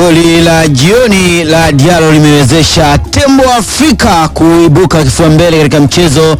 Goli la jioni la Diallo limewezesha Tembo Afrika kuibuka kifua mbele katika mchezo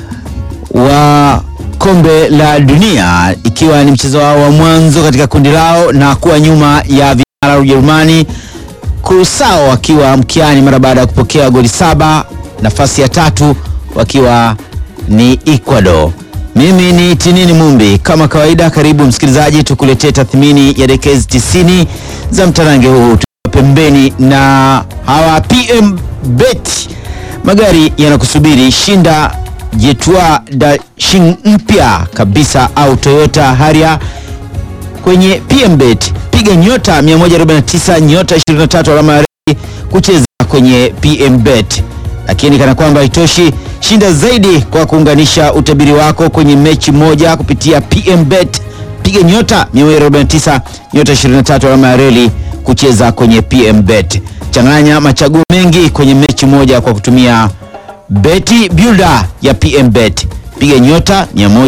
wa kombe la dunia, ikiwa ni mchezo wao wa mwanzo katika kundi lao na kuwa nyuma ya vinara Ujerumani, Kurusao wakiwa mkiani mara baada ya kupokea goli saba. Nafasi ya tatu wakiwa ni Ecuador. Mimi ni Tinini Mumbi, kama kawaida, karibu msikilizaji, tukuletee tathmini ya dakika hizi 90 za mtarange huu pembeni na hawa PM Bet. Magari yanakusubiri, shinda Jetwa Dashing mpya kabisa au Toyota Harrier kwenye PM Bet. Piga nyota 149 nyota 23 alama ya reli kucheza kwenye PM Bet. Lakini kana kwamba haitoshi, shinda zaidi kwa kuunganisha utabiri wako kwenye mechi moja kupitia PM Bet. Piga nyota 149 nyota 23 alama ya reli kucheza kwenye PM Bet. Changanya machaguo mengi kwenye mechi moja kwa kutumia Beti Builder ya PM Bet. Piga nyota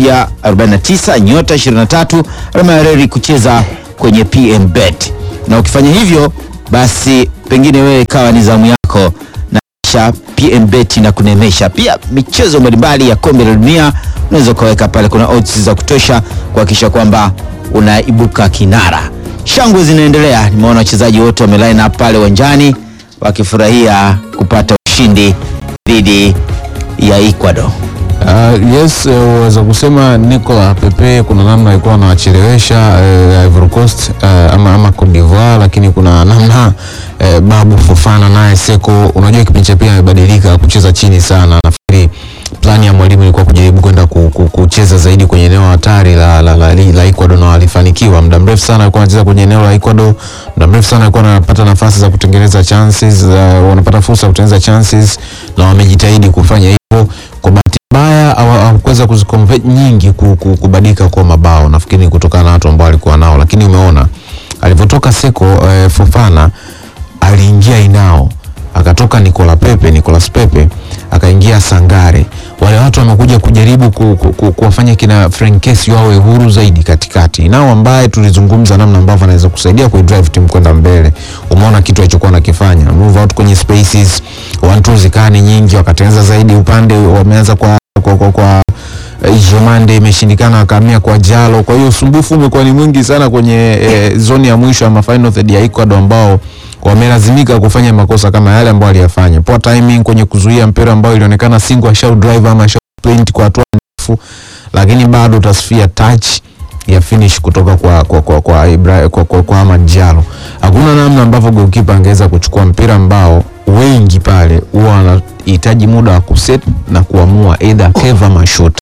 149 nyota 23 alama ya reli kucheza kwenye PM Bet, na ukifanya hivyo basi pengine wewe ikawa ni zamu yako na kisha PM Bet na kunemesha. Pia michezo mbalimbali ya kombe la dunia unaweza ukaweka pale, kuna odds za kutosha kuhakikisha kwamba unaibuka kinara. Shangwe zinaendelea, nimeona wachezaji wote wameline up pale uwanjani wakifurahia kupata ushindi dhidi ya Ecuador. Uh, yes, waweza uh, kusema Nicola Pepe kuna namna alikuwa anawachelewesha uh, Ivory Coast uh, ama, ama Cote d'Ivoire, lakini kuna namna uh, Babu Fofana naye Seko, unajua kipindi cha pili amebadilika kucheza chini sana. Nafikiri plani ya mwalimu ilikuwa kujaribu kwenda ku, ku, kucheza zaidi kwenye eneo hatari la, la, la, la Ecuador na walifanikiwa. Muda mrefu sana alikuwa anacheza kwenye eneo la Ecuador, muda mrefu sana alikuwa anapata nafasi za kutengeneza chances, uh, wanapata fursa ya kutengeneza chances na wamejitahidi kufanya hivyo kwa bahati mbaya hawakuweza kuziconvert nyingi kubadilika kwa mabao, nafikiri kutokana na watu ambao walikuwa nao, lakini umeona alivyotoka Seko eh, Fofana aliingia Inao, akatoka Nicola Pepe, Nicolas Pepe akaingia Sangare. Wale watu wamekuja kujaribu ku, ku, ku, kuwafanya kina Frankesi wawe huru zaidi katikati. Inao ambaye tulizungumza namna ambavyo anaweza kusaidia ku drive timu kwenda mbele. Umeona kitu alichokuwa anakifanya, move out kwenye spaces, one two zikani nyingi, wakatengeneza zaidi upande, wameanza kwa kwa, kwa, kwa Jomande imeshindikana, akahamia kwa Jalo. Kwa hiyo usumbufu umekuwa ni mwingi sana kwenye eh, zoni ya mwisho ya final third ya Ecuador ambao wamelazimika kufanya makosa kama yale ambayo aliyafanya. Poor timing kwenye kuzuia mpira ambao ilionekana single shot drive ama shot sprint kwa hatua ndefu, lakini bado tasfia touch ya finish kutoka kwa kwa kwa kwa, Ibra, kwa, kwa, kwa Ahmad Jalo. Hakuna namna ambavyo goalkeeper angeweza kuchukua mpira ambao wengi pale huwa wanahitaji muda wa kuset na kuamua either keva ama shot.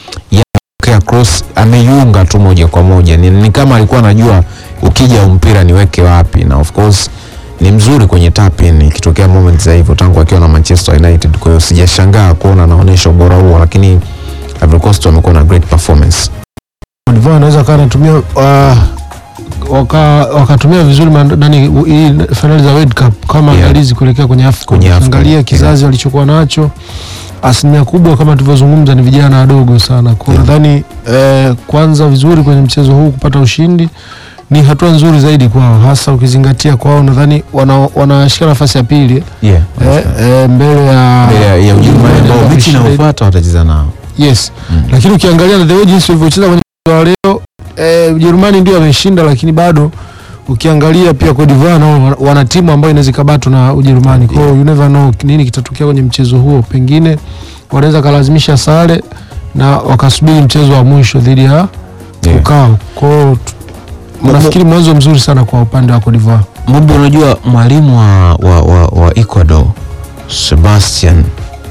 Ya cross ameiunga tu moja kwa moja. Ni, ni kama alikuwa anajua ukija mpira niweke wapi, na of course ni mzuri kwenye tap in ikitokea moment za hivyo tangu akiwa na Manchester United. Kwa hiyo sijashangaa kuona anaonyesha ubora huo, lakini Ivory Coast wamekuwa na great performance. Divan anaweza kaa anatumia uh, waka wakatumia vizuri nani hii finali za World Cup kama Yeah. andalizi kuelekea kwenye AFCON. Kwenye AFCON, Angalia yeah. kizazi walichokuwa nacho, asilimia kubwa kama tulivyozungumza ni vijana wadogo sana. Kwa Yeah. nadhani eh, kwanza vizuri kwenye mchezo huu kupata ushindi ni hatua nzuri zaidi kwao, hasa ukizingatia kwao nadhani wana- wanashika nafasi ya pili Yeah. eh, eh, mbele ya Mbele ya- ya Ujerumani ambao mechi inayofuata watacheza nao. Yes. Mm. Lakini ukiangalia na the way jinsi walivyocheza kwenye mchezo wa leo eh, Ujerumani ndio ameshinda, lakini bado ukiangalia pia Cote d'Ivoire nao wana- wana timu ambayo inaweza ikabatwa na Ujerumani. Kwa hiyo you never know nini kitatokea kwenye mchezo huo, pengine wanaweza kalazimisha sare na wakasubiri mchezo wa mwisho dhidi ya Yeah. Ukao. Kwa hiyo tu- nafikiri mwanzo mzuri sana kwa upande wa Cote d'Ivoire. Mbobo, unajua mwalimu wa, wa, wa, wa Ecuador Sebastian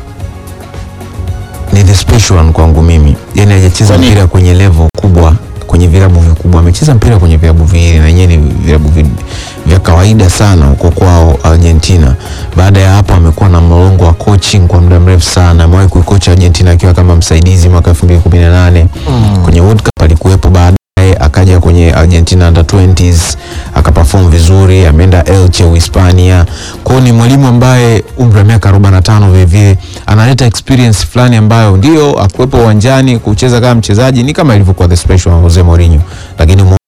ni the special one kwangu mimi, yani hajacheza Kwani? mpira kwenye level kubwa kwenye vilabu vikubwa, amecheza mpira kwenye vilabu viwili na yenyewe ni vilabu vi- vya kawaida sana huko kwao Argentina. Baada ya hapo amekuwa na mlolongo wa coaching kwa muda mrefu sana. Amewahi kuikocha Argentina akiwa kama msaidizi mwaka 2018 kwenye World Cup alikuwepo baada baadaye akaja kwenye Argentina under 20s akaperform vizuri, ameenda Elche Uhispania. Kwa hiyo ni mwalimu ambaye umri wa miaka 45 vile vile analeta experience fulani ambayo ndio akuwepo uwanjani kucheza kama mchezaji ni kama ilivyokuwa the special wa Jose Mourinho, lakini umeona namna ambavyo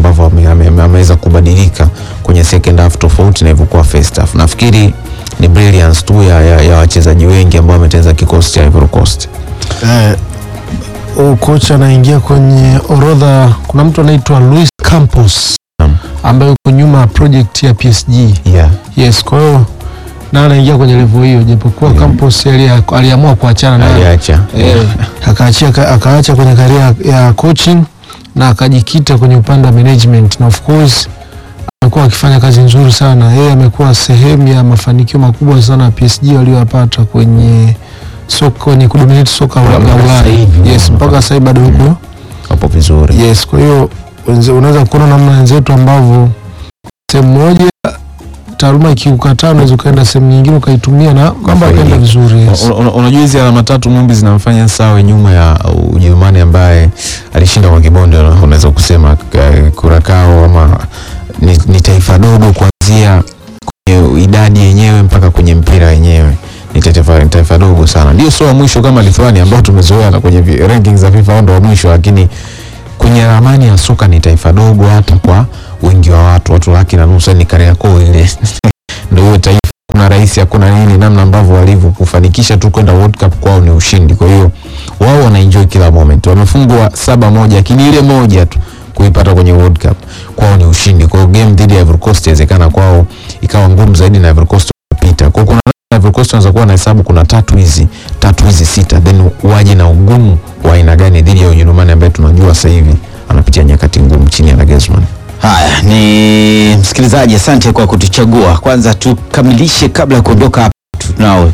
ambavyo ame- ame- ameweza kubadilika kwenye second half tofauti na ilivyokuwa first half. Nafikiri ni brilliance tu ya, ya, ya wachezaji wengi ambao wametengeneza kikosi cha Ivory Coast. Eh, huyu kocha anaingia kwenye orodha. Kuna mtu anaitwa Luis Campos Naam. ambaye yuko nyuma ya project ya PSG. Yeah. Yes, kwa hiyo na anaingia kwenye level hiyo, japokuwa Campos alia- aliamua kuachana naye Aliacha. eh, akaachia ka- akaacha kwenye karia ya coaching na akajikita kwenye upande wa management, na of course amekuwa akifanya kazi nzuri sana. Yeye amekuwa sehemu ya mafanikio makubwa sana ya PSG waliyopata kwenye soka kwenye kudominate soka la la Mpaka Ulaya. sasa hivi, Yes, mpaka- mpaka sasa hivi bado huko. Wapo vizuri. Yes, kwa hiyo wenze- unaweza kuona namna wenzetu ambavyo sehemu moja taaluma ikiukataa unaweza ukaenda sehemu nyingine ukaitumia na mambo Ukafaidika. yakaenda vizuri. Yes. Una- una- Unajua hizi alama tatu Mumbi zinamfanya sawe nyuma ya Ujerumani ambaye alishinda kwa kibonde, unaweza kusema eh, Kurakao ama ni, ni taifa dogo kuanzia kwenye idadi yenyewe mpaka kwenye mpira wenyewe ni taifa, ni taifa dogo sana, ndio sio wa mwisho kama Lithuania ambao tumezoea na kwenye vi- rankings za FIFA wao ndio wa mwisho, lakini kwenye ramani ya soka ni taifa dogo hata kwa wingi wa watu, watu laki na nusu, ni Kariakoo ile ndio huyo taifa kuna rais hakuna nini, namna ambavyo walivyo kufanikisha tu kwenda World Cup kwao ni ushindi. Kwa hiyo wao wana enjoy kila moment. Wamefungwa saba moja, lakini ile moja tu kuipata kwenye World Cup kwao ni ushindi. Kwa hiyo game dhidi ya Ivory Coast inawezekana kwao ikawa ngumu zaidi na Ivory Coast kupita. Kwa hiyo kuna Ivory Coast wanaweza kuwa na hesabu kuna tatu hizi tatu hizi sita, then waje na ugumu wa aina gani dhidi ya Ujerumani ambaye tunajua sasa hivi anapitia nyakati ngumu chini ya Nagelsmann. Haya, ni msikilizaji, asante kwa kutuchagua. Kwanza tukamilishe kabla ya kuondoka hapa, tunao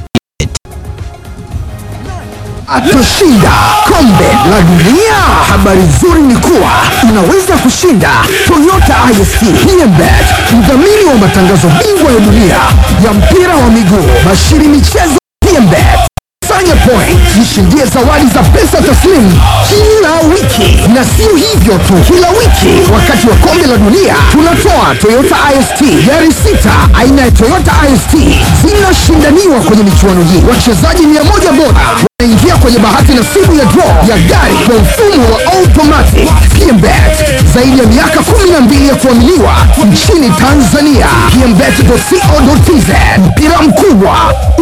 atashinda kombe la dunia. Habari nzuri ni kuwa unaweza kushinda Toyota IST PMBet, mdhamini wa matangazo bingwa ya dunia ya mpira wa miguu, Bashiri Michezo PMBet. Fanya point, jishindie zawadi za pesa taslimu kila wiki, na sio hivyo tu, kila wiki wakati wa kombe la dunia tunatoa Toyota IST gari sita aina ya Toyota IST zinashindaniwa kwenye michuano hii. Wachezaji mia moja bora wanaingia kwenye bahati nasibu ya draw ya gari kwa mfumo wa automatic. PMBet zaidi ya miaka 12 ya kuaminiwa nchini Tanzania. PMBet.co.tz mpira mkubwa